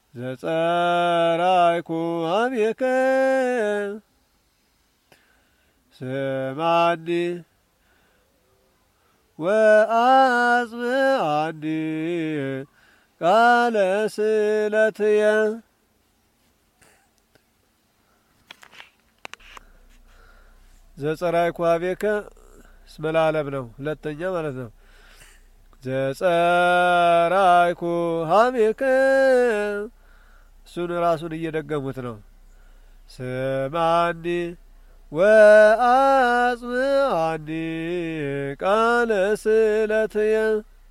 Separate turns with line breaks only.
ዘጸራይኩ ሀቤከ ስማኒ ወአጽምዓኒ ቃለ ስእለትየ ዘጸራይኩ ሀቤከ እስመ ለዓለም ነው። ሁለተኛ ማለት ነው። ዘጸራይኩ ሀቤከ እሱን ራሱን እየደገሙት ነው። ስማኒ ወአጽምዓኒ ቃለ ስእለትየ